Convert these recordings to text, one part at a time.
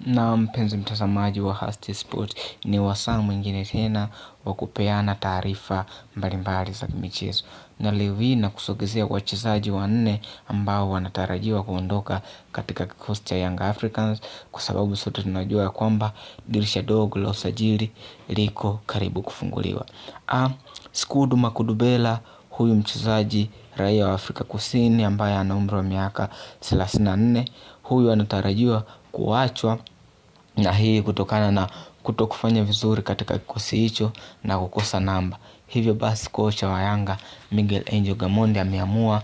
Na mpenzi mtazamaji wa Hasti Sport ni wasaa mwingine tena wa kupeana taarifa mbalimbali za michezo. Na leo hii nakusogezea wachezaji wanne ambao wanatarajiwa kuondoka katika kikosi cha Young Africans kwa sababu sote tunajua ya kwamba dirisha dogo la usajili liko karibu kufunguliwa. Skudu Makudubela huyu mchezaji raia wa Afrika kusini ambaye ana umri wa miaka thelathini na nne. Huyu anatarajiwa kuachwa na hii kutokana na kutokufanya vizuri katika kikosi hicho na kukosa namba. Hivyo basi kocha wa yanga Miguel Angel Gamondi ameamua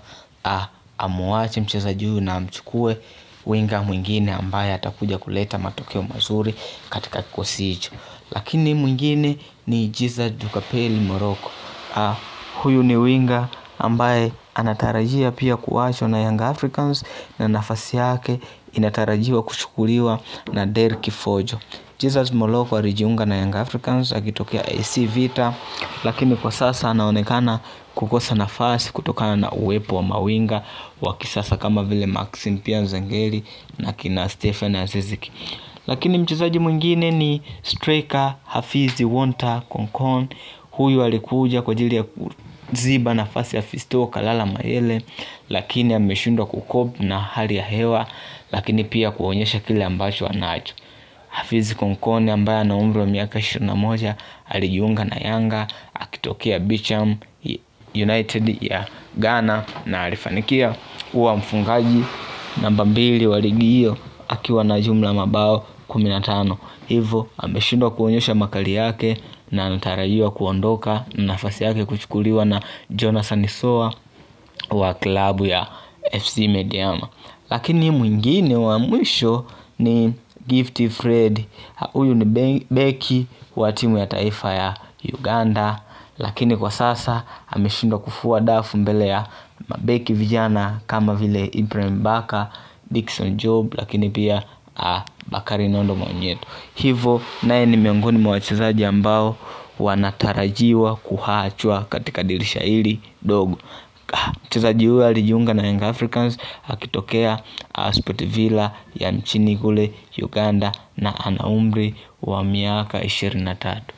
amuache mchezaji huyu na amchukue winga mwingine ambaye atakuja kuleta matokeo mazuri katika kikosi hicho. Lakini mwingine ni Jiza Dukapeli Morocco. Huyu ni winga ambaye anatarajia pia kuachwa na Young Africans na nafasi yake inatarajiwa kuchukuliwa na Derki Fojo Jesus Moloko alijiunga na Young Africans akitokea AC Vita. Lakini kwa sasa anaonekana kukosa nafasi kutokana na uwepo wa mawinga wa kisasa kama vile Maxim pia Nzengeli na kina Stephen Aziziki. Lakini mchezaji mwingine ni striker Hafizi Wonta Konkon. Huyu alikuja kwa ajili ya kuziba nafasi ya Fisto Kalala Mayele. Lakini ameshindwa kucope na hali ya hewa. Lakini pia kuonyesha kile ambacho anacho. Hafizi Konkone ambaye ana umri wa miaka ishirini na moja alijiunga na Yanga akitokea Bicham United ya Ghana na alifanikia kuwa mfungaji namba mbili wa ligi hiyo akiwa na jumla mabao kumi na tano. Hivo ameshindwa kuonyesha makali yake na anatarajiwa kuondoka na nafasi yake kuchukuliwa na Jonathan Soa wa klabu ya FC Mediama. Lakini mwingine wa mwisho ni Gift Fred. Huyu ni beki wa timu ya taifa ya Uganda. Lakini kwa sasa ameshindwa kufua dafu mbele ya mabeki vijana kama vile Ibrahim Baka, Dickson Job. Lakini pia Bakari Nondo Maonyeto. Hivo naye ni miongoni mwa wachezaji ambao wanatarajiwa kuachwa katika dirisha hili dogo. Mchezaji huyu alijiunga na Young Africans akitokea Sport Villa ya nchini kule Uganda na ana umri wa miaka ishirini na tatu.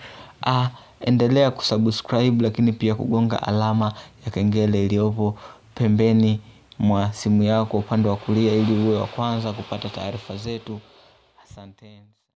Endelea kusubscribe lakini pia kugonga alama ya kengele iliopo pembeni mwa simu yako upande wa kulia ili uwe wa kwanza kupata taarifa zetu. Asanteni.